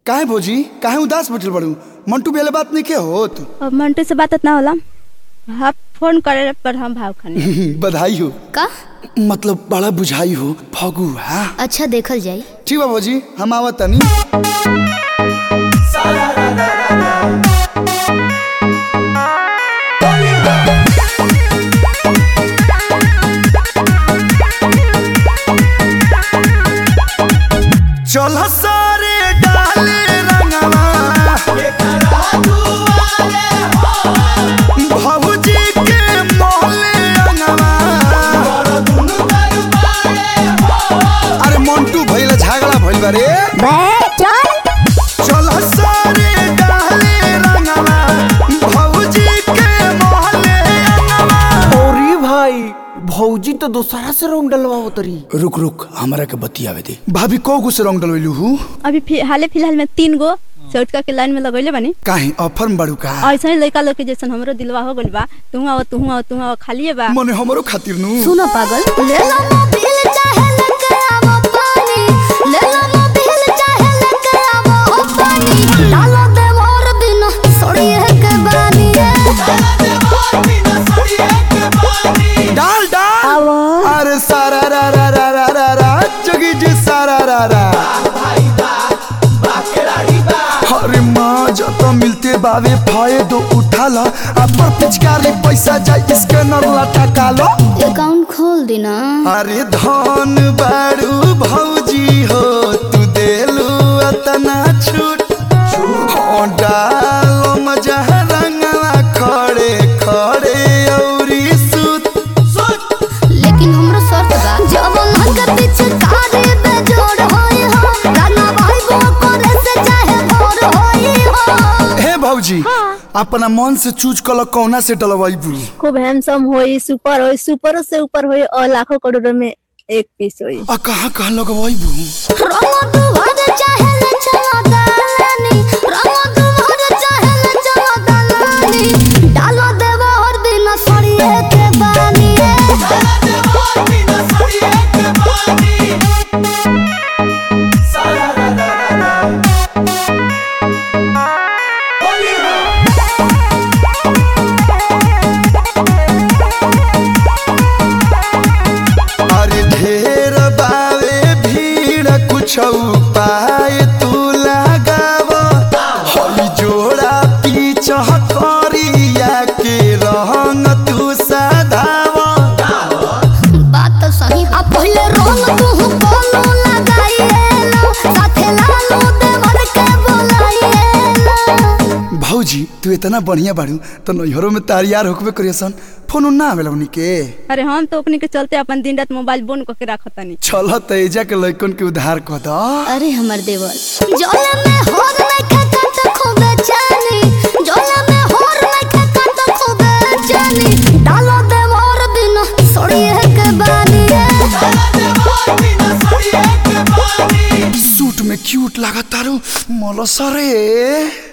काहे भौजी काहे उदास बैठल बड़ू मंटू बेले बात नहीं के होत अब मंटू से बात ना होला हाँ फोन करे पर हम भाव खाने बधाई हो का मतलब बड़ा बुझाई हो फगू हाँ अच्छा देखल जाई ठीक बा भौजी हम आवत तनी चल सारे डाले रंगवा भौजी के मोहले रंगवा अरे मंटू भइल झगड़ा भइल बा रे चल सारे डाले रंगवा भौजी के मोहले रंगवा अरे भाई भौजी तो दोसरा से रंग डलवा तरी रुक रुक हमरा के बतियावे दे भाभी को गो से रंग डलवैलू हूँ अभी फि- हाले फिलहाल में तीन गो चौटका के लाइन में लगैले बानी काहे ऑफर में बड़ू का ऐसा ही लड़का लोग के जैसन हमरो दिलवा हो गइल बा तू आओ तू आओ तू आओ खालिए बा मने हमरो खातिर नु सुनो पागल ले लो मोबिल चाहे लेके आवो पानी ले लो मोबिल चाहे लेके आवो पानी डालो दे मोर बिना सोड़िए के बानी डाल डाल अरे सारा रा रा रा रा रा रा जगी जी सारा रा रा अरे माँ जब मिलते बावे फायदो उठा लो अपन पिचकारी पैसा जाए इसके नरला टका लो अकाउंट खोल देना अरे धन बारू भौजी हो तू देलू अतना छूट हो डालो मजा रंगवा खड़े खड़े औरी सूत लेकिन हमरो शर्त बा जब मन के पीछे कारे पे जोड़ होई हो गाना भाई वो करे से चाहे भोर होई हो हे भौजी अपना मन से चूज कल कौना से डलवाइबू खूब हैंडसम होई सुपर होई सुपरों से ऊपर होई और लाखों करोड़ों में एक पीस होई आ कहाँ कहाँ लगवाइबू रंग तू भर चाहे ले चलो दालानी रंग तू भर चाहे ले चलो दालानी डालो देवा और बिना सड़िए के बानी अरे ढेर बावे भीड़ कुछ पाए तू लगाव हई जोड़ा पीछ करिया के रंग तू सधाव बात तो सही अब पहले रंग तू बोलो लगाइएलो साथे लालो देवर के बोलाइएलो भौजी तू इतना बढ़िया बाड़ू तो नैहरों में तारियार होकबे करियसन फोन ना आवेला उनी के अरे हम तो अपने के चलते अपन दिन रात मोबाइल बंद करके रखतानी चल तेजा के लइकन के उधार कह द अरे हमर देवर जोला में होर में खका तो खूबे जानी जोला में होर में खका तो खूबे जानी डालो देवर बिना सोड़िए के बानी सूट में क्यूट लागत तारू मलसरे